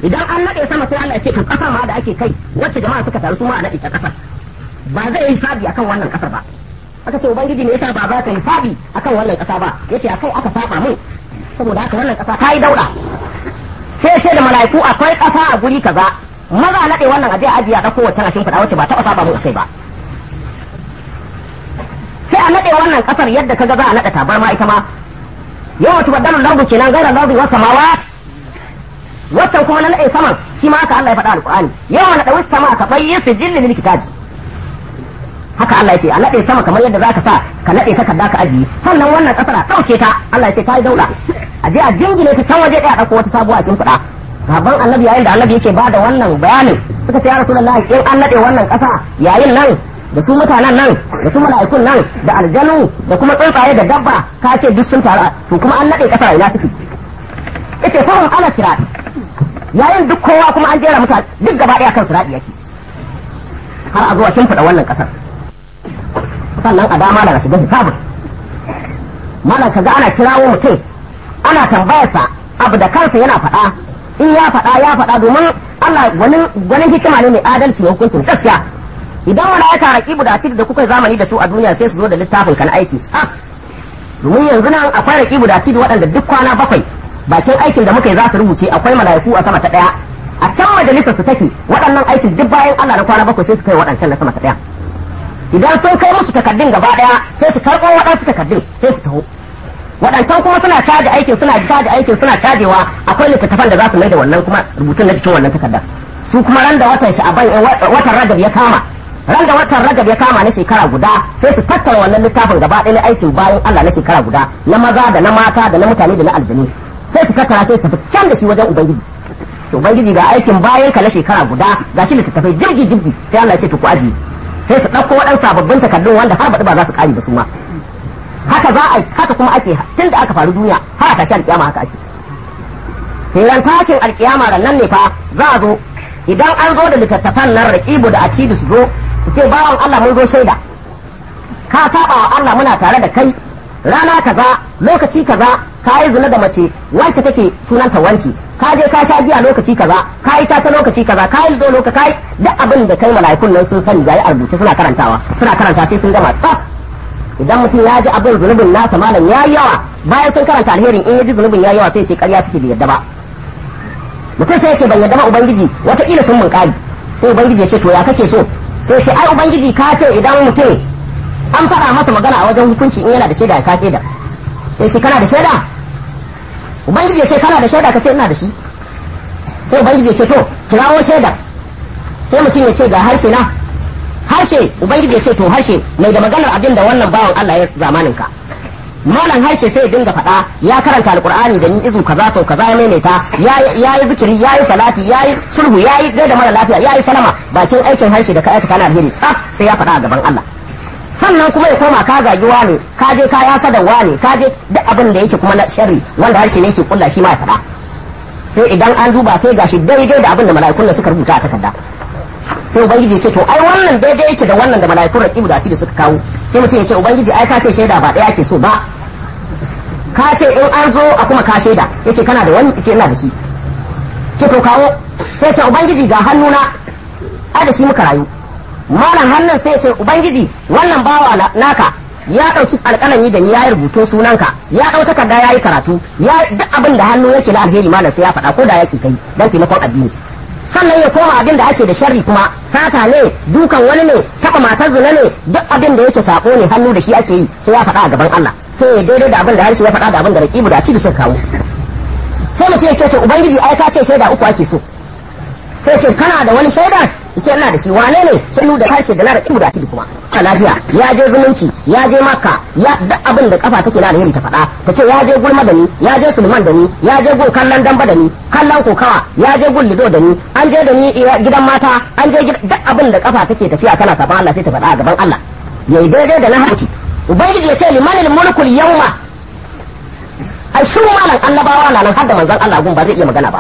idan an naɗe sama sai Allah ya ce to ƙasar ma da ake kai wacce jama'a suka taru su ma a naɗe ta ƙasar ba zai yi sabi akan wannan ƙasar ba aka ce ubangiji me yasa ba za ka yi sabi akan wannan ƙasa ba yace akai aka saba mun saboda haka wannan ƙasa ta yi dauɗa sai ya ce da mala'iku akwai ƙasa a guri kaza maza a naɗe wannan aje ajiya ɗauko wacce a shimfiɗa wacce ba taɓa saba mun akai ba sai a naɗe wannan ƙasar yadda kaga za a naɗa tabarma ita ma yawan tubaddalu lardu kenan gaira lardu wa samawat waccan kuma na naɗe saman shi ma haka Allah ya faɗa alƙur'ani yawan naɗe wasu sama ka bayyin su jilli lil kitabi haka Allah ya ce a naɗe sama kamar yadda zaka sa ka naɗe takarda ka ajiye sannan wannan ƙasar a ɗauke ta Allah ya ce ta yi daula a je a jingine ta can waje ɗaya ɗauko wata sabuwa shimfiɗa sabon annabi yayin da annabi yake ba da wannan bayanin suka ce ya rasulullahi in an naɗe wannan ƙasa yayin nan da su mutanen nan da su mala'ikun nan da aljanu da kuma tsuntsaye da dabba ka ce duk sun taru to kuma an naɗe ƙasa ina suke yace fahim ala sirat yayin duk kowa kuma an jera mutane duk gaba ɗaya kan sirat yake har a zuwa shimfiɗa wannan ƙasar sannan a dama daga shiga hisabin malam kaga ana kirawo mutum ana tambayarsa abu da kansa yana faɗa in ya faɗa ya faɗa domin Allah gwanin hikima ne mai adalci mai hukuncin gaskiya idan wani aika raƙibu da ci da kuka zamani da su a duniya sai su zo da littafin kan aiki tsaf domin yanzu nan akwai raƙibu da ci da waɗanda duk kwana bakwai bakin aikin da muka yi za su rubuce akwai mala'iku a sama ta ɗaya a can majalisar su take waɗannan aikin duk bayan Allah na kwana bakwai sai su kai waɗancan na sama ta ɗaya idan sun kai musu takardun gaba ɗaya sai su karɓo waɗansu takardun sai su taho waɗancan kuma suna caji aikin suna caji aikin suna cajewa akwai littattafan da za su mai da wannan kuma rubutun na cikin wannan takardar su kuma ran da watan sha'aban watan rajab ya kama ran da watan rajab ya kama na shekara guda sai su tattara wannan littafin gaba ɗaya na aikin bayan Allah na shekara guda na maza da na mata da na mutane da na aljanu sai su tattara sai su tafi can da shi wajen ubangiji to ubangiji ga aikin bayan ka na shekara guda ga shi littattafai jirgi jirgi sai Allah ya ce to ku aji sai su ɗauko waɗansu sababbin takardun wanda har baɗi ba za su ƙari ba su ma haka za a haka kuma ake tun da aka faru duniya har a tashi alƙiyama haka ake sai ran tashin alƙiyama ran nan ne fa za a zo idan an zo da littattafan nan raƙibu da acidu su zo su ce bawan Allah mun zo shaida ka saba wa Allah muna tare da kai rana kaza lokaci kaza ka yi zina da mace wance take sunanta wanci ka je ka sha giya lokaci kaza ka yi ta lokaci kaza ka yi lido lokaci ka yi duk abin da kai mala'ikun nan sun sani ga a rubuce suna karantawa suna karanta sai sun gama tsaf idan mutum ya ji abin zunubin nasa malam ya yi yawa bayan sun karanta alherin in ya ji zunubin ya yi yawa sai ya ce karya suke bai yadda ba mutum sai ya ce ban yadda ba ubangiji wataƙila sun mun kari sai ubangiji ya ce to ya kake so sai ce ai ubangiji ka ce idan mutum an faɗa masa magana a wajen hukunci in yana da shaida ka shaida sai ce kana da shaida ubangiji ya ce kana da shaida ka ce ina da shi sai ubangiji ya ce to kirawo shaida sai mutum ya ce ga harshe na harshe ubangiji ya ce to harshe mai da maganar abin da wannan bawan Allah ya zamanin ka malam harshe sai ya dinga faɗa ya karanta alkur'ani da ni izu kaza sau kaza ya maimaita ya yi zikiri ya yi salati ya yi sulhu ya yi gaida mara lafiya ya yi salama bakin aikin harshe da ka aikata na alheri tsaf sai ya faɗa a gaban Allah sannan kuma ya koma ka zagi ne ka je ka yasa da ne ka je duk abin da yake kuma na sharri wanda harshe ne yake kulla shi ma ya faɗa sai idan an duba sai gashi daidai da abin da mala'ikun da suka rubuta a takarda sai ubangiji ce to ai wannan daidai yake da wannan da mala'ikun raqibu da da suka kawo sai mutum ya ce ubangiji ai ka ce shaida ba ɗaya ke so ba ka ce in an zo a kuma ka shaida yace kana da wani ce ina da shi ce to kawo sai ce ubangiji ga hannuna ai da shi muka rayu malam hannun sai ce ubangiji wannan bawa naka ya ɗauki alƙalami da ni ya yi rubutun sunanka ya ɗau takarda ya yi karatu ya duk abin da hannu yake na alheri malam sai ya faɗa ko da yake kai don taimakon addini sannan ya koma abin da ake da sharri kuma sata ne dukan wani ne taɓa matar zina ne duk abin da yake sako ne hannu da shi ake yi sai ya faɗa a gaban Allah sai ya daidai da abin da harshe ya faɗa da abin da raƙibu da cibi suka kawo sai mutum ya ce to ubangiji ai ka ce shaida uku ake so sai ce kana da wani shaida yace ina da shi wane ne sai da harshe da na raƙibu da cibi kuma a lafiya ya je zumunci ya je makka ya duk abin da kafa take na alheri ta faɗa ta ce ya je gulma da ni ya je sulman da ni ya je gun kallon damba da ni kallon kokawa ya je gun lido da ni an je da ni gidan mata an je duk abin da kafa take tafiya kana saban Allah sai ta faɗa a gaban Allah yayi daidai da na haƙi ubangiji ya ce limanil mulkul yawma ai shi malan annabawa na nan har da manzon Allah gun ba zai iya magana ba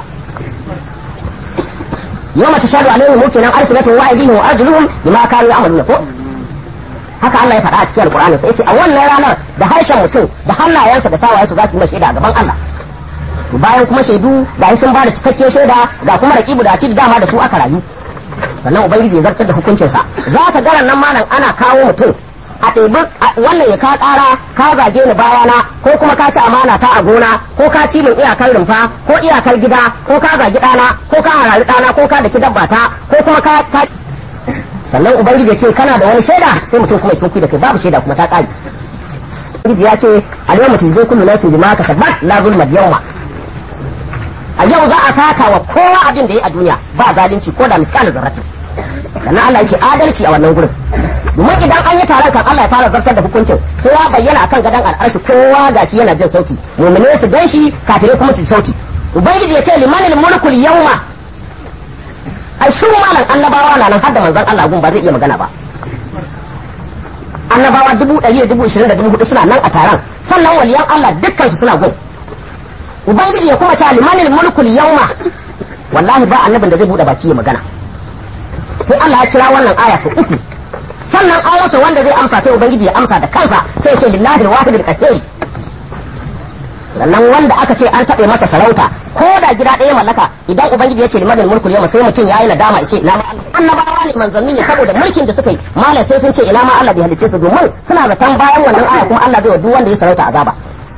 yawma tashhadu alaihim mukinan arsilatuhum wa aydihim wa arjuluhum bima kanu ya'maluna ko haka Allah ya faɗa a cikin alkur'ani sai ya ce a wannan ranar da harshen mutum da hannayensa da sawayensa za su yi shaida a gaban Allah bayan kuma shaidu ga sun ba da cikakken shaida ga kuma raqibu da atid dama da su aka rayu sannan ubangiji ya zartar da hukuncinsa za ka ga nan malam ana kawo mutum a ɗebi wannan ya ka ƙara ka zage ni bayana ko kuma ka ci amana ta a gona ko ka ci min iyakar rumfa ko iyakar gida ko ka zagi ɗana ko ka harari ɗana ko ka daki dabba ta ko kuma ka sannan ubangiji ya ce kana da wani shaida sai mutum kuma sun da kai babu shaida kuma ta ƙari ubangiji ya ce a yau mutum zai kullu nasu bima kasabat la zulma yawma a yau za a saka wa kowa abin da ya yi a duniya ba zalunci ko da miskala zarratin sannan Allah yake adalci a wannan gurin domin idan an yi taron kan Allah ya fara zartar da hukuncin sai ya bayyana akan gadon al'arshi kowa gashi yana jin sauti mu'mine su gan shi kafirai kuma su sauti ubangiji ya ce limanil mulkul yawma ai shi malan annabawa na nan har da manzon Allah gun ba zai iya magana ba annabawa dubu ɗari da dubu ishirin da dubu hudu suna nan a taron sannan waliyan Allah dukkan su suna gun ubangiji ya kuma ce limanil mulkul yawma wallahi ba annabin da zai bude baki ya magana sai Allah ya kira wannan aya sau uku sannan an rasa wanda zai amsa sai ubangiji ya amsa da kansa sai ya ce lillahi alwahidul qahhar sannan wanda aka ce an taɓe masa sarauta ko da gida ɗaya mallaka idan ubangiji ya ce limanil mulkul yawma sai mutum yayi nadama ya ce ina ma annabawa ne manzanni ne saboda mulkin da suka yi malam sai sun ce ina ma Allah bai halicce su domin suna zaton bayan wannan aya kuma Allah zai wa duk wanda ya sarauta azaba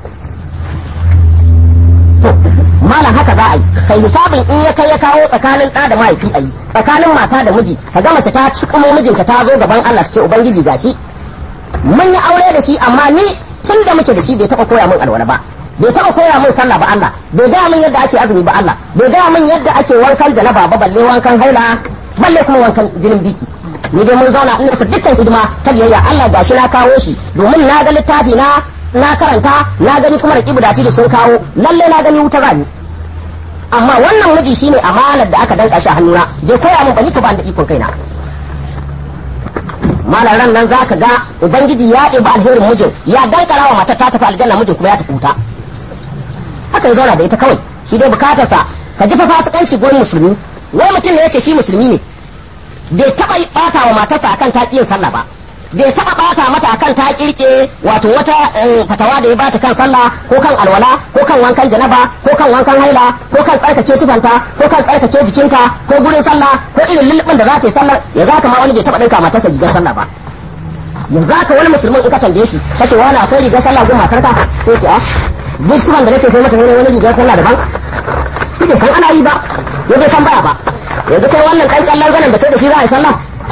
malam haka za a yi kai hisabin in ya kai ya kawo tsakanin ɗa da mahaifi a yi tsakanin mata da miji ka ga mace ta cikumo mijinta ta zo gaban Allah su ce ubangiji gashi mun yi aure da shi amma ni tun da muke da shi bai taɓa koya min alwala ba bai taɓa koya min sallah ba Allah bai gaya min yadda ake azumi ba Allah bai gaya min yadda ake wankan janaba ba balle wankan haila balle kuma wankan jinin biki ni dai mun zauna ina dukkan hidima ta biyayya Allah gashi na kawo shi domin na ga littafi na na karanta na gani kuma raƙibu da da sun kawo lalle na gani wuta rani amma wannan miji shine amanar da aka danka shi a hannuna bai koya min bani to ba da ikon kaina malar ran nan zaka ga ubangiji ya ɗebi alherin mijin ya dankara wa matar ta tafi aljanna mijin kuma ya tafi wuta haka ya zauna da ita kawai shi dai bukatarsa ka ji fa fasikanci gurin musulmi wai mutum ne yace shi musulmi ne bai taɓa ɓata wa matarsa akan ta yin sallah ba bai taba bata mata akan ta kirke wato wata fatawa da ya bata kan sallah ko kan alwala ko kan wankan janaba ko kan wankan haila ko kan tsarkake tufanta ko kan tsarkake jikinta ko gurin sallah ko irin lulubin da za ta yi sallah ya za ka ma wani bai taba dinka matarsa rigar sallah ba yanzu haka wani musulmin in ka tambaye shi kace wani akwai rigar sallah ko matarka sai ce a duk tufan da nake kai mata wani wani rigar sallah daban shi bai san ana yi ba ya bai san baya ba yanzu kai wannan kan kyallar zanen da kai da shi za a yi sallah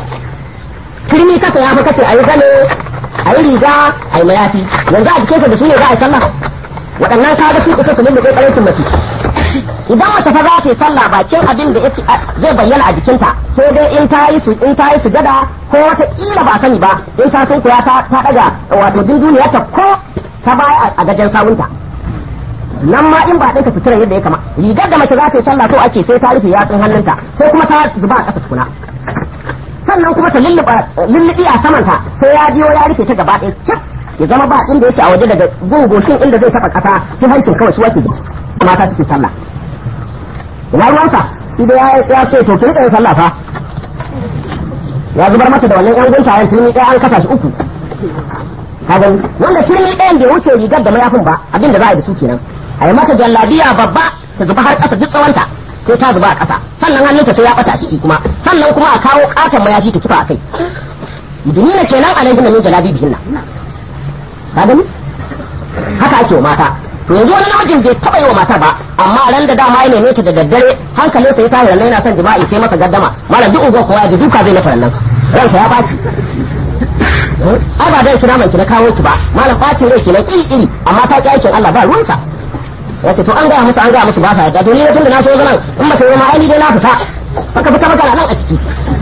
turmi kasa ya fi kace a yi zane a yi riga a yi mayafi yanzu a jikinsa da su ne za a yi sallah waɗannan ka ga su isa su lulluɓe ƙarancin mace idan mace fa za ta yi sallah bakin abin da yake zai bayyana a jikinta sai dai in ta yi su in ta yi sujada ko wata kila ba sani ba in ta sun kuya ta ta daga wato dinduniyar ta ko ta baya a gajen sawunta nan ma in ba ɗinka sutura yadda ya kama rigar da mace za ta yi sallah so ake sai ta rufe yatsun hannunta sai kuma ta zuba a ƙasa tukuna sannan kuma ta lullubi a samanta sai ya biyo ya rufe ta gaba ɗaya cik ya zama ba inda yake a waje daga gungoshin inda zai taɓa ƙasa sai hancin kawai su wake da mata suke sallah ina ruwansa shi da ya ce to ki rika yin sallah fa ya zubar mata da wannan yan guntayen turmi ɗaya an kasa shi uku ka gani wanda turmi ɗayan bai wuce rigar da mayafin ba abin da za a yi da su kenan a yi mata jallabiya babba ta zuba har ƙasa duk tsawonta sai ta zuba a ƙasa sannan hannunta sai ya ɓata a ciki kuma sannan kuma a kawo ƙaton mayafi ta kifa a kai duniya kenan alaihi na min jalabi bihin nan ka gani haka ake wa mata to yanzu wani namijin bai taɓa yi wa matar ba amma ran da dama ya neme ta da daddare hankalinsa ya tashi rannan yana son jima'i sai masa gaddama malam duk unguwar kowa ya ji duka zai mata rannan ransa ya ɓaci ai ba dan kira man ki na kawo ki ba malam ɓacin rai kenan iri iri amma ta ki aikin Allah ba ruwansa ya ce to an gaya musu an gaya musu ba sa yadda to ni tun da na so zaman in mace zama ai ni dai na fita baka fita baka nan a ciki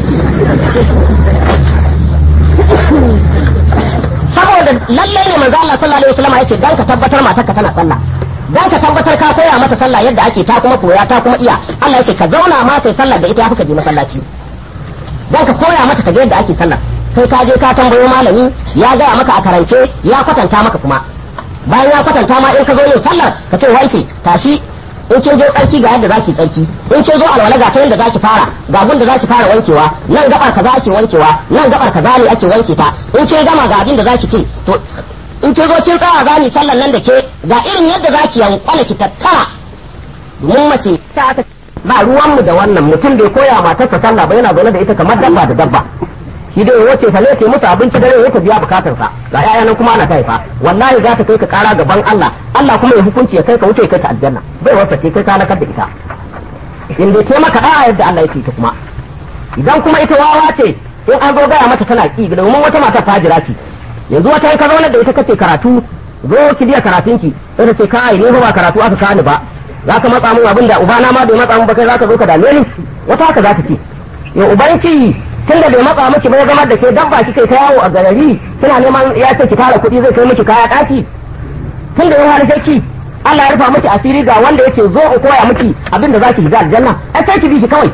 saboda lalle ne manzo Allah sallallahu alaihi wasallam yace dan ka tabbatar matarka tana sallah dan ka tabbatar ka koya mata sallah yadda ake ta kuma koya ta kuma iya Allah yace ka zauna ma kai sallah da ita yafi ka je masallaci dan ka koya mata ta ga yadda ake sallah kai ka je ka tambayo malami ya gaya maka a karance ya kwatanta maka kuma bayan ya kwatanta ma in ka zo yin sallar ka ce wance tashi in kin zo tsarki ga yadda zaki tsarki in kin zo alwala ga ta yadda zaki fara ga gun da zaki fara wankewa nan gabar kaza ake wankewa nan gabar kaza ne ake wanke ta in kin gama ga abin da zaki ce to in kin zo kin tsaya za ni sallar nan da ke ga irin yadda zaki yankwana ki tattara mun mace ta aka ba ruwanmu da wannan mutum bai koya matarsa sallah ba yana zaune da ita kamar dabba da dabba shi dai wace fa ne ke musu abinci dare ya ta biya bukatar sa ga yaya nan kuma ana ta haifa wallahi za ta kai ka kara gaban Allah Allah kuma ya hukunci ya kai ka wuce kai ta aljanna bai wasa ce kai ka nakar da ita in dai ta maka da'a yadda Allah ya ce ta kuma idan kuma ita wawa ce in an zo gaya mata tana ki domin wata mata fajira ce yanzu wata in ka zauna da ita kace karatu zo ki biya karatunki sai ta ce kai ne ba karatu aka kani ba za ka matsa mun abin da ubana ma bai matsa mun ba kai za ka zo ka dame ni wata haka za ta ce ya ubanki tun da bai matsa miki ba ya zama da ke dabba kike ta yawo a garari kina neman ya ce ki tara kuɗi zai kai miki kaya ɗaki tun da ya hali shakki Allah ya rufa miki asiri ga wanda yace zo in koya miki abin da zaki shiga aljanna ai sai ki bi shi kawai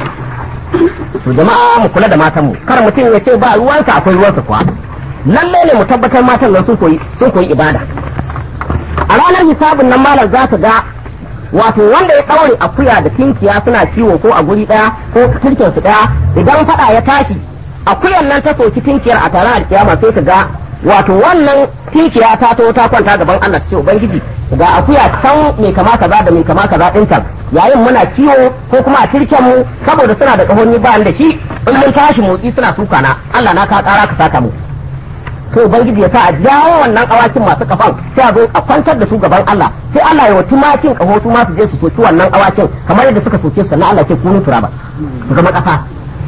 to jama'a mu kula da matan mu kar mutum ya ce ba ruwansa akwai ruwansa kuwa lallai ne mu tabbatar matan nan sun koyi sun koyi ibada a ranar hisabin nan malam za ka ga wato wanda ya ɗaure akuya da tinkiya suna kiwo ko a guri ɗaya ko turken su ɗaya idan faɗa ya tashi akuyan nan ta soki tinkiyar a taron alkiyama sai ka ga wato wannan tinkiya ta to ta kwanta gaban Allah ta ce ubangiji ga akuya can mai kama kaza da mai kama kaza din can yayin muna kiwo ko kuma a turken mu saboda suna da kahonni ba da shi in mun tashi motsi suna suka na Allah na ka kara ka saka mu sai ubangiji ya sa a jawo wannan awakin masu kafan sai a zo a kwantar da su gaban Allah sai Allah ya wata makin kaho su ma su je su soki wannan awakin kamar yadda suka soke su sannan Allah ce kunu turaba ku zama kasa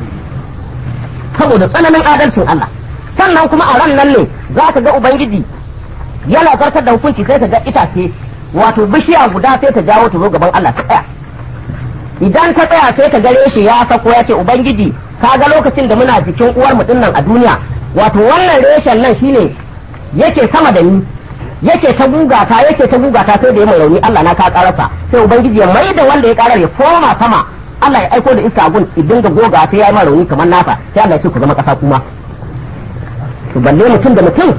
saboda tsananin adalcin Allah sannan kuma a ran nan ne za ka ga ubangiji yana zartar da hukunci sai ka ga itace wato bishiya guda sai ta jawo ta zo gaban Allah ta tsaya idan ta tsaya sai ka gare shi ya sako ya ce ubangiji ka ga lokacin da muna jikin uwar mu dinnan a duniya wato wannan reshen nan shine yake sama da ni yake ta gugata yake ta gugata sai da ya mai rauni Allah na ka karasa sai ubangiji ya mai da wanda ya karar ya koma sama Allah ya aiko da iska gun idan ga goga sai ya yi mai rauni kamar nasa sai Allah ya ce ku zama kasa kuma to balle mutum da mutum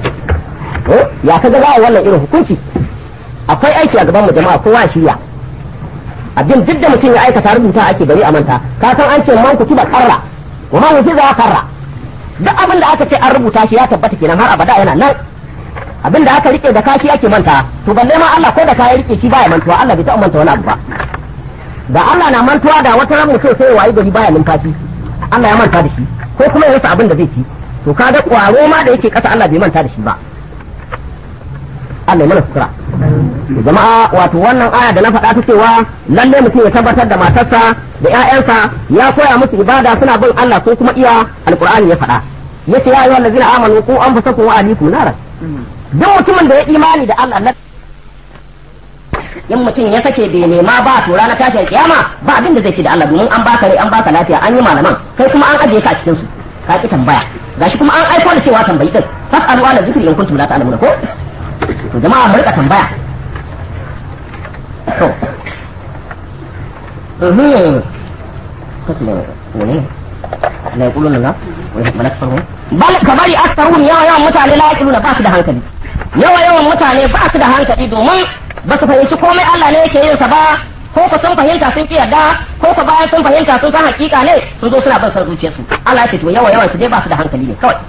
ya kaga za a wannan irin hukunci akwai aiki a gaban mu jama'a kowa shirya abin duk da mutum ya aikata rubuta ake bari a manta ka san an ce man ku ba karra wa man fi za karra duk abin da aka ce an rubuta shi ya tabbata kenan har abada yana nan abin da aka rike da kashi ake manta to balle ma Allah ko da ka rike shi baya mantuwa Allah bai taɓa manta wani abu ba da Allah na mantuwa da wata ran mutum sai ya wayi gari baya numfashi Allah ya manta da shi ko kuma ya rasa abin da zai ci to kaga kwaro ma da yake kasa Allah bai manta da shi ba Allah ya mana sutura jama'a wato wannan aya da na faɗa ta cewa lalle mutum ya tabbatar da matarsa da ƴaƴansa ya koya musu ibada suna bin Allah ko kuma iya alqur'ani ya faɗa yace ya ayyuhal ladzina amanu qu anfusakum wa ahlikum naran duk mutumin da ya imani da Allah na in mutum ya sake bai nema ba to ranar tashin kiyama ba abin da zai ce da Allah domin an baka rai an baka lafiya an yi malaman kai kuma an ajiye ka a cikin su ka ki tambaya gashi kuma an aiko da cewa tambayi din fasalu ala zikri in kuntum la ta'lamuna ko to jama'a mu rika tambaya to mhm kace ne wani la yaquluna la wa la tasarru bal kabari aktsaruhum yawa yawan mutane la yaquluna ba su da hankali yawa yawan mutane ba su da hankali domin ba su fahimci komai Allah ne yake yin sa ba ko ku sun fahimta sun ki yarda ko ku bayan sun fahimta sun san hakika ne sun zo suna bin san zuciyarsu Allah ya ce to yawa yawan su dai ba su da hankali ne kawai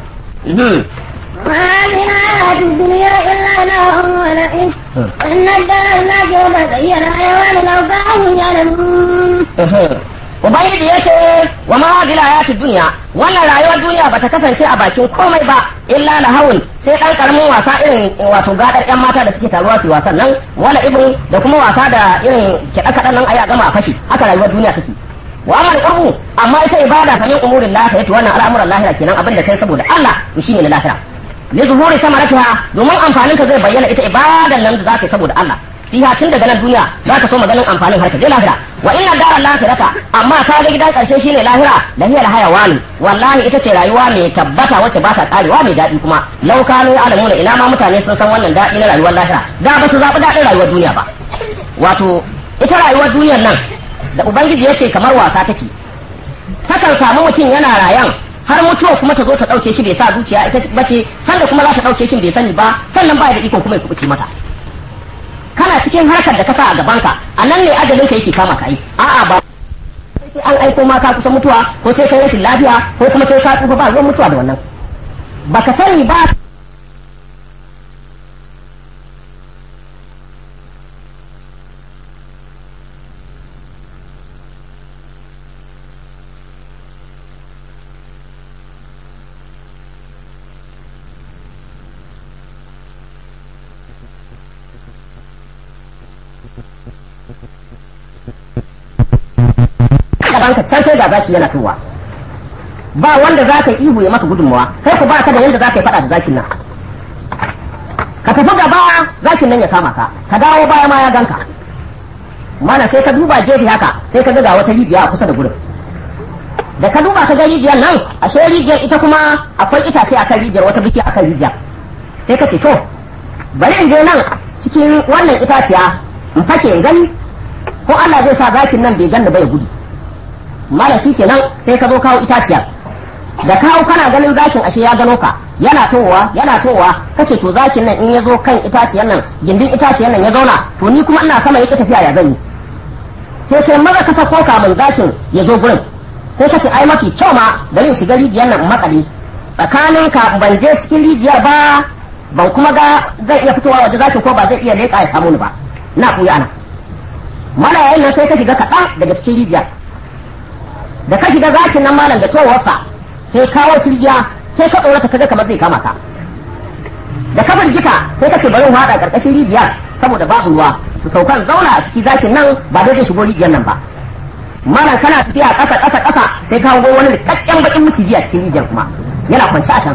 وهذه الحياة الدنيا إلا لهو ولئن وإن الدار الآخرة هي الحيوان لو كانوا يعلمون Ubangiji ya ce wa ma hadhihi hayatid dunya wannan rayuwar duniya bata kasance a bakin komai ba illa lahawun sai dan karamin wasa irin wato gadar yan mata da suke taruwa su wasan nan wala ibn da kuma wasa da irin kiɗa kaɗan nan ayi a gama a fashi haka rayuwar duniya take wa amal qurbu amma ita ibada fa min umurin lahira wannan al'amuran lahira kenan abin da kai saboda Allah to shine na lahira li zuhuri samaratiha domin amfanin ta zai bayyana ita ibadan nan da zaka yi saboda Allah fiha tun daga nan duniya za ka so maganin amfanin har ka je lahira wa inna dara lahirata amma ka ga gidan karshe shine lahira lahiyar hayawani wallahi ita ce rayuwa mai tabbata wacce ba ta karewa mai daɗi kuma lau kanu alamuna ina ma mutane sun san wannan daɗi na rayuwar lahira da ba su zaɓi daɗin rayuwar duniya ba wato ita rayuwar duniyar nan da ubangiji ya ce kamar wasa take takan samu mutum yana rayan har mutuwa kuma ta zo ta ɗauke shi bai sa zuciya ita bace sanda kuma za ta ɗauke shi bai sani ba sannan ba da ikon kuma ya kubuce mata kana cikin harkar da ka sa a gabanka a nan ne ajalin ka yake kama ka yi a'a ba sai an aiko ma ka kusa mutuwa ko sai kai rashin lafiya ko kuma sai ka tsufa ba ruwan mutuwa da wannan baka sani ba gaban ka can sai ga zaki yana tuwa ba wanda za ka yi ihu ya maka gudunmawa kai ku ba ka da yanda za ka yi faɗa da zakin nan ka tafi gaba zakin nan ya kama ka ka dawo baya ma ya ganka mana sai ka duba gefe haka sai ka ga wata rijiya a kusa da gurin da ka duba ka ga rijiyar nan ashe rijiyar ita kuma akwai itace akan rijiyar wata biki akan rijiyar sai ka ce to bari in je nan cikin wannan itaciya in fake in gani ko Allah zai sa zakin nan bai ganni ba ya gudu mala shi kenan sai ka zo kawo itaciyar da kawo kana ganin zakin ashe ya gano ka yana towa yana towa kace to zakin nan in ya zo kan itaciyar nan gindin itaciyar nan ya zauna to ni kuma ina sama yake tafiya ya zan yi sai kai maza ka sako kamun zakin ya zo gurin sai kace ai mafi kyau ma bari in shiga rijiyar nan in makale tsakanin ka ban je cikin rijiyar ba ban kuma ga zai iya fitowa waje zakin ko ba zai iya leƙa ya samu ni ba na kuya ana mala yayin nan sai ka shiga kaɗan daga cikin rijiyar da ka shiga zakin nan malam da towarsa sai kawo cirjiya sai ka tsorata kaga kamar zai kama ka da ka firgita sai ka ce bari in haɗa ƙarƙashin rijiyar saboda babu ruwa su saukan zauna a ciki zakin nan ba dai zai shigo rijiyar nan ba malam kana tafiya ƙasa ƙasa ƙasa sai ka hango wani rikakken bakin maciji a cikin rijiyar kuma yana kwance a can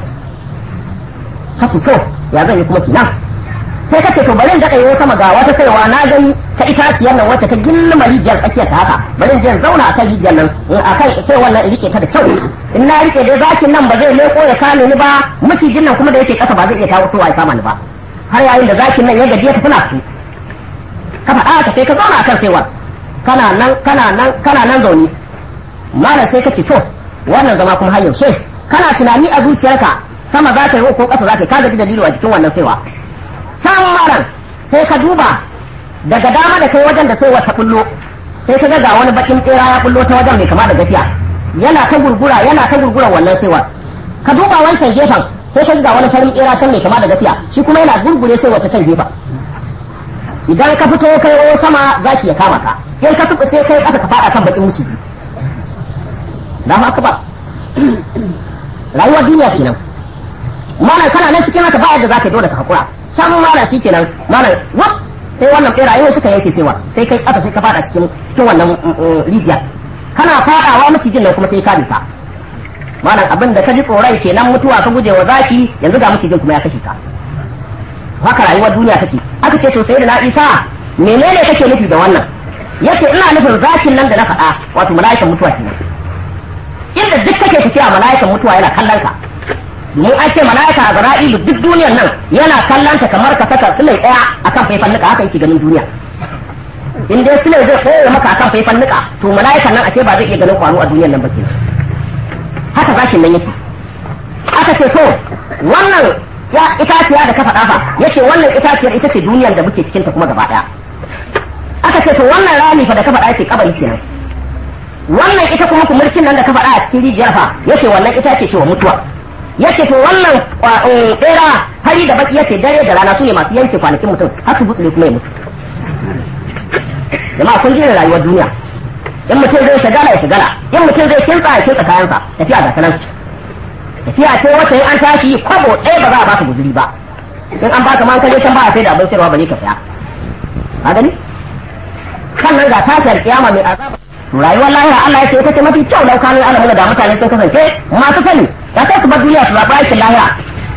ka ce to ya zan yi kuma kenan sai ka ce to bari in daɗa yi sama ga wata saiwa na gani ta itaciyar nan wacce ta gilma rijiyar tsakiyar ta haka bari in je in zauna akan rijiyar nan akan sai wannan in rike ta da kyau in na rike dai zakin nan ba zai leko ya kame ni ba macijin nan kuma da yake kasa ba zai iya tawo ya kama ni ba har yayin da zakin nan ya gaji ya tafi na su ka faɗa ka sai ka zauna akan saiwar kana nan kana nan kana nan zaune mala sai ka ce to wannan zama kuma har yaushe kana tunani a zuciyarka sama za ka yi ko ƙasa za ka yi ka gaji dalilu a jikin wannan saiwa can maran sai ka duba daga dama da kai wajen da sai wata kullo sai ka ga wani bakin bera ya kullo ta wajen mai kama da gafiya yana ta gurgura yana ta gurgura wannan saiwar ka duba wancan gefen sai ka ga wani farin bera can mai kama da gafiya shi kuma yana gurgure sai wata can gefen idan ka fito kai o sama zaki ya kama ka in ka subuce kai kasa ka fada kan bakin muciji da haka ba rayuwar duniya kenan mana kana nan cikin haka ba yadda zaka dole ka hakura can mana shi kenan mana wap sai wannan beraye suka yanke sewa sai kai kasa sai ka fada cikin cikin wannan rijiya kana fadawa macijin nan kuma sai ka ta malam abin da ka ji tsoron kenan mutuwa ka guje wa zaki yanzu ga macijin kuma ya kashe ka haka rayuwar duniya take aka ce to sai da na isa menene kake nufi da wannan yace ina nufin zakin nan da na faɗa wato mala'ikan mutuwa kenan inda duk kake tafiya mala'ikan mutuwa yana kallon ka mun an ce mala'ika a zara'ilu duk duniyar nan yana kallon ta kamar ka saka sulai daya akan faifan nika haka yake ganin duniya in dai sulai zai koya maka akan faifan nika to mala'ikan nan ashe ba zai iya ganin kwano a duniyar nan ba kenan haka zakin nan yake aka ce to wannan ya itaciya da ka faɗa fa yace wannan itaciyar ita ce duniyar da muke cikin ta kuma gaba daya aka ce to wannan rami fa da ka faɗa yace kabari kenan wannan ita kuma kumurcin nan da ka faɗa a cikin rijiyar fa yace wannan ita ke cewa mutuwa yace to wannan bera hari da baki yace dare da rana su ne masu yanke kwanakin mutum har su butsule kuma ya mutu jama'a kun jira rayuwar duniya in mutum zai shagala ya shagala in mutum zai kintsa ya kintsa kayansa tafiya ga kanan tafiya ce wacce in an tashi kwabo ɗaya ba za a baka guzuri ba in an baka man kaje can ba a sai da abin sayarwa ba ne ka saya ka gani sannan ga tashar kiyama mai azaba rayuwar lahira Allah ya ce ita ce mafi kyau laukanin alamun da mutane sun kasance masu sani ya sai su bar duniya su zaɓi aikin lahira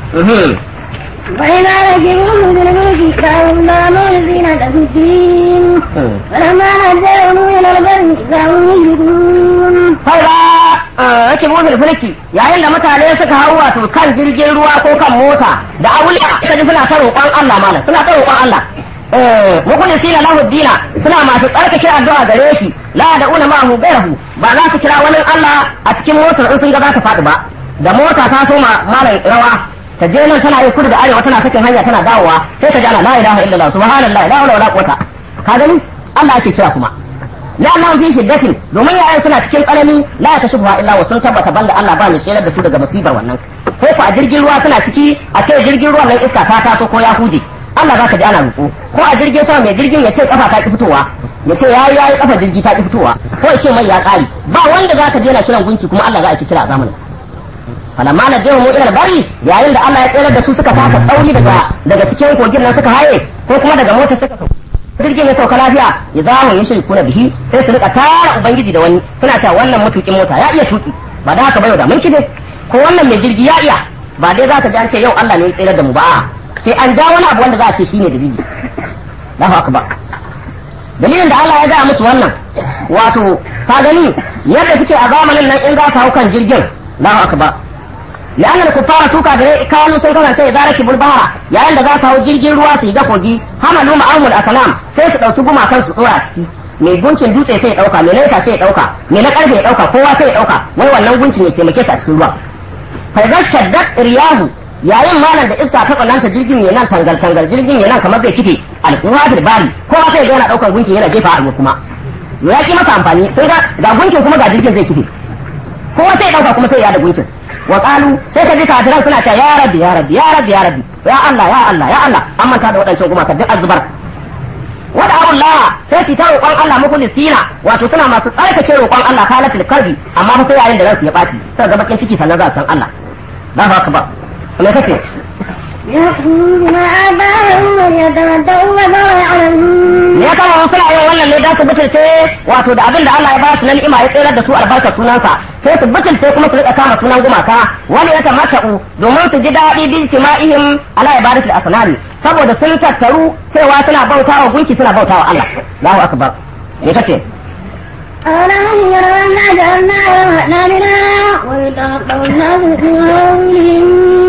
وإذا ركبوا في الملك كانوا لا مولدين له الدين فلما نزلوا إلى البر إذا هم يشركون Haura rake motsa fulki yayin da mutane suka hau wato kan jirgin ruwa ko kan mota da awuliya suka ji suna ta roƙon Allah malam suna ta roƙon Allah mukhlisin lahu dina suna masu tsarkake addu'a gare shi la da una ma hu gairahu ba za su kira wani Allah a cikin motar in sun ga za ta faɗi ba da mota ta soma malam rawa ta je nan tana yi kudu da arewa tana sakin hanya tana dawowa sai ka ji ana la ilaha illallah subhanallah la hawla wala quwwata ka gani Allah ake kira kuma la Allah fi shiddatin domin yayan suna cikin tsanani la ya kashifu illa wa sun tabbata banda Allah ba ni tsere da su daga musibar wannan ko ku a jirgin ruwa suna ciki a ce jirgin ruwan nan iska ta taso ko ya huje Allah za ka ji ana roƙo ko a jirgin sama mai jirgin ya ce kafa ta ki fitowa ya ce yayi yayi kafa jirgi ta ki fitowa ko ya ce mai ya ƙari ba wanda za ka je na kiran gunki kuma Allah za a ki kira a zamanin falamma na je mu ilal bari yayin da Allah ya tsere da su suka taka tsauri daga daga cikin kogin nan suka haye ko kuma daga mota suka jirgin ya sauka lafiya ya za mu yi shiri kuna bihi sai su rika tara ubangiji da wani suna cewa wannan matukin mota ya iya tuki ba da haka ba yau da mun kide ko wannan mai jirgi ya iya ba dai za ka ji an ce yau Allah ne ya tsere da mu ba sai an ja wani abu wanda za a ce shine dalili Allahu akbar dalilin da Allah ya gaya musu wannan wato ka gani yadda suke a zamanin nan in za su hau kan jirgin Allahu akbar لأن الكفار سوكا كانوا سوكا كان إذا ركبوا البحر yayin da za su hau jirgin ruwa su yi ga kogi hamalu ma'amul asalam sai su ɗauki gumakan su tsora a ciki mai guncin dutse sai ya ɗauka mai na ce ya ɗauka mai na ƙarfe ya ɗauka kowa sai ya ɗauka wai wannan guncin ya taimake su a cikin ruwa faizashtar dak riyahu yayin malam da iska ta kwananta jirgin ya nan tangal tangal jirgin ya nan kamar zai kife alkuwa fil bari kowa sai ya yana ɗaukan gunkin yana jefa a kuma ya ki masa amfani sai ga ga gunkin kuma ga jirgin zai kife kowa sai ya ɗauka kuma sai ya da gunkin wa qalu sai ka ji kafiran suna ta ya rabbi ya rabbi ya rabbi ya rabbi ya Allah ya Allah ya Allah an manta da waɗancan gumaka duk azubar wada Allah sai su ta roƙon Allah mukhlisina wato suna masu tsarkake roƙon Allah kalatul kalbi amma fa sai yayin da ransu ya ɓaci sai ga bakin ciki sannan za su san Allah ba fa ka ba me kace يكفرون بما آتاهم ويتمتعوا وما يعلمون me ya kama suna yin wannan ne dan su butulce wato da abin da Allah ya ba su na ni'ima ya tsere da su albarkar sunansa sai su butulce kuma su rika kama sunan gumaka wani ya tamatta'u domin su ji daɗi bi tima'ihim ala ibadatul asnami saboda sun tattaru cewa suna bautawa gunki suna bautawa Allah Allahu akbar me kace أولم يروا أنا جعلنا رحمنا بنا ويتوقع الناس في قولهم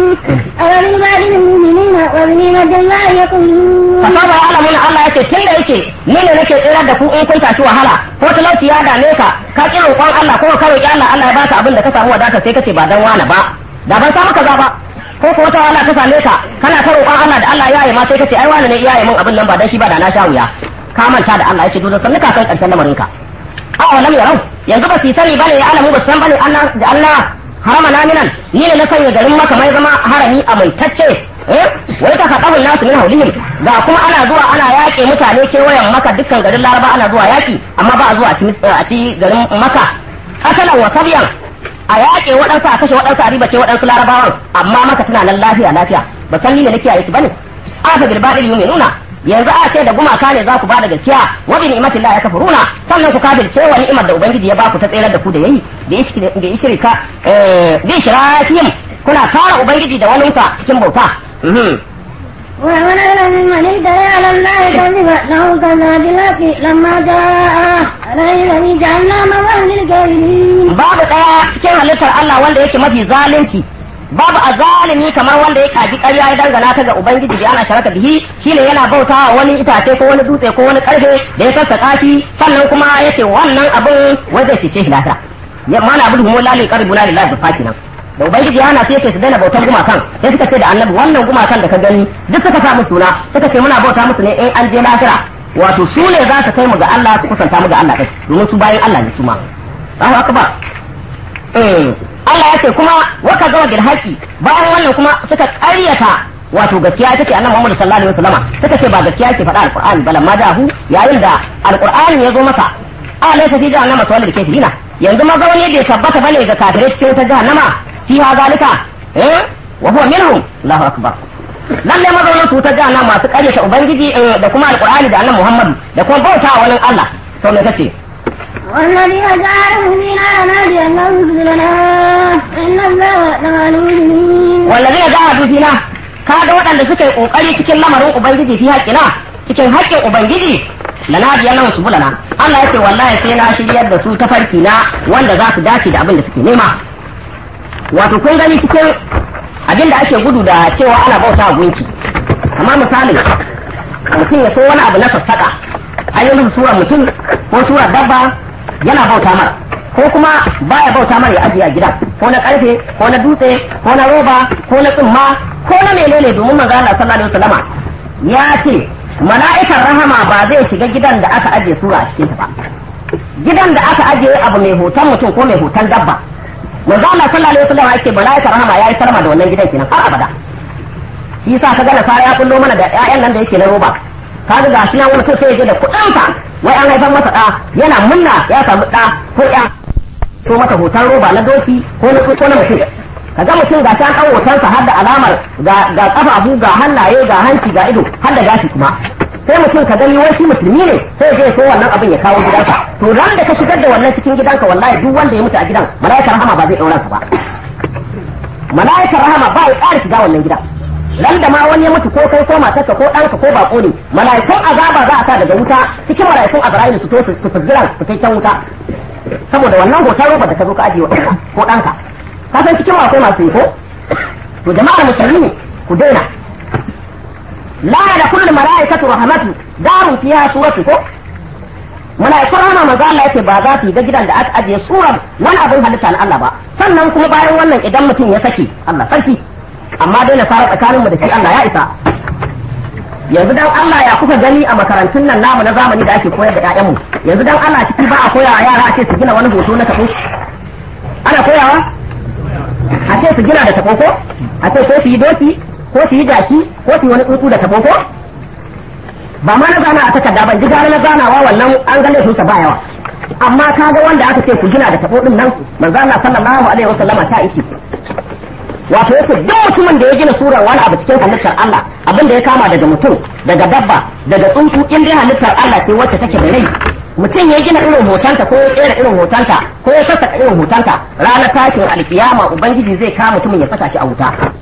أولم بعد المؤمنين وبنعمة الله يقولون fasaba ya alamuna Allah yake tun da yake ni ne nake tsirar da ku in kun tashi wahala ko talauci ya dame ka ka ki roƙon Allah ko ka roƙi Allah Allah ya baka abin da ka samu wadata sai kace ba dan wani ba da ban samu kaza ba ko ko wata wahala ta same ka kana ta roƙon Allah da Allah ya yi ma sai kace ai wani ne ya yi min abin nan ba dan shi ba da na sha wuya ka manta da Allah yace dole sannu ka kai karshen lamarin ka aw lam yarau yanzu ba su yi sani bane ya alamu ba su san bane Allah ja'alna harama naminan ni ne na sanya garin maka mai zama harami amintacce eh wai ta faɗa nasu min haulihim ga kuma ana zuwa ana yaƙe mutane kewayen maka dukkan garin laraba ana zuwa yaƙi amma ba a zuwa a ci mis- a ci garin maka asalan wa sabiyan a yaƙe waɗansu a kashe waɗansu a ribace waɗansu larabawan amma maka tana nan lafiya lafiya ba san ni ne nake yi su bane aka bil badil yuminuna yanzu a ce da gumaka ne za ku bada gaskiya wa bi ni'matin la yakfuruna sannan ku kafirce wa ni'imar da ubangiji ya baku ta tsayar da ku da yayi da ishki da ishrika eh bi shirakihim kuna tara ubangiji da wani sa cikin bauta mhm ومن أظلم ممن افترى على الله كذبا له كذب بالحق لما جاء عليه الذي جعلنا موعظة للكافرين babu daya cikin halittar Allah wanda yake mafi zalunci babu azalimi kamar wanda ya kaji ƙarya ya dangana ta ga ubangiji da ana sharaka bihi shine yana bautawa wani itace ko wani dutse ko wani karfe da ya sassaka shi sannan kuma yace wannan abin wai zai cece shi lafiya ya mana abu mu lalai qarbu la lillahi faki nan da ubangiji ya hana sai yace su daina bautan gumakan sai suka ce da annabi wannan gumakan da ka gani duk suka sa musu suna suka ce muna bauta musu ne in an je lahira wato su ne za su kai mu ga Allah su kusanta mu ga Allah din domin su bayan Allah ne su ma Allahu akbar Allah ya ce kuma waka zama bil haƙi bayan wannan kuma suka ƙaryata wato gaskiya ita ce annabi Muhammad sallallahu alaihi wasallama suka ce ba gaskiya yake faɗa alqur'ani bala ma dahu yayin da alqur'ani ya zo masa a laysa fi jahannama sawal da kafirina yanzu mazauni bai tabbata bane ga kafirai cikin wata jahannama fi ha zalika eh wa huwa minhum Allahu akbar lalle mazaunin su ta jahannama masu ƙaryata ubangiji eh, da kuma alqur'ani da annabi Muhammad da kuma bautawa wani Allah to me kace والذين جعلوا فينا نادي أنه رسلنا إن الله لغني wallazina jahadu fina kaga waɗanda suka yi kokari cikin lamarin ubangiji fi haƙƙina cikin haƙƙin ubangiji lanadiya nan su bulana Allah ya ce wallahi sai na shiryar da su ta farki na wanda za su dace da abin da suke nema wato kun gani cikin abin da ake gudu da cewa ana bauta a gunki amma misalin mutum ya so wani abu na sassaƙa an yi musu sura mutum ko sura dabba yana bauta mara ko kuma baya bauta mara ya ajiye a gida ko na karfe ko na dutse ko na roba ko na tsumma ko na menene domin manzo Allah sallallahu alaihi wasallama ya ce mala'ikan rahama ba zai shiga gidan da aka ajiye sura a cikin ta ba gidan da aka ajiye abu mai hoton mutum ko mai hoton dabba manzo Allah sallallahu alaihi wasallama ya ce mala'ikan rahama yayi salama da wannan gidan kenan har abada shi yasa ka ga nasara ya kullo mana da ƴaƴan nan da yake na roba kaga ga shi nan wani mutum sai ya je da kuɗinsa wai an haifar masa ɗa yana munna ya samu ɗa ko ƴa so mata hoton roba na doki ko na ko na mutum kaga mutum ga shan ɗan hotonsa har da alamar ga ga kafafu ga hannaye ga hanci ga ido har da gashi kuma sai mutum ka gani wai shi musulmi ne sai zai so wannan abin ya kawo gidansa to ran da ka shigar da wannan cikin gidanka wallahi duk wanda ya mutu a gidan mala'ikar rahama ba zai ɗauransa ba mala'ikar rahama ba ya ƙara shiga wannan gidan ran da ma wani ya mutu ko kai ko matarka ko ɗanka ko bako ne mala'ikun azaba za a sa daga wuta cikin mala'ikun azra'ilu su to su fusgiran su kai can wuta saboda wannan hoton roba da ka zo ka ajiye wa ɗanka ko ɗanka ka san cikin akwai masu yi ko to jama'ar musulmi ku daina la da kullu mala'ikatu rahmatu darun fiha suratu ko mala'ikun rahama manzo Allah yace ba za su yi ga gidan da aka ajiye suran wani abin halitta na Allah ba sannan kuma bayan wannan idan mutum ya saki Allah sarki amma dai na sara tsakaninmu da shi Allah ya isa yanzu dan Allah ya kuka gani a makarantun nan namu na zamani da ake koyar da ƴaƴanmu yanzu dan Allah ciki ba a koya wa yara a ce su gina wani hoto na tabo ana koyawa a ce su gina da tabo ko a ce ko su yi doki ko su yi jaki ko su yi wani tsuntsu da tabo ko ba ma na gana a takarda ban ji gara na ganawa wannan an ga laifinsa ba yawa amma kaga wanda aka ce ku gina da tabo din nan manzo Allah sallallahu alaihi wasallama ta ice wato yace duk mutumin da ya gina surar wani abu cikin halittar Allah abin da ya kama daga mutum daga dabba daga tsuntsu in dai halittar Allah ce wacce take da rai mutum ya gina irin hotonta ko ya kera irin hotonta ko ya saka irin hotonta ranar tashin alkiyama ubangiji zai kama mutumin ya saka shi a wuta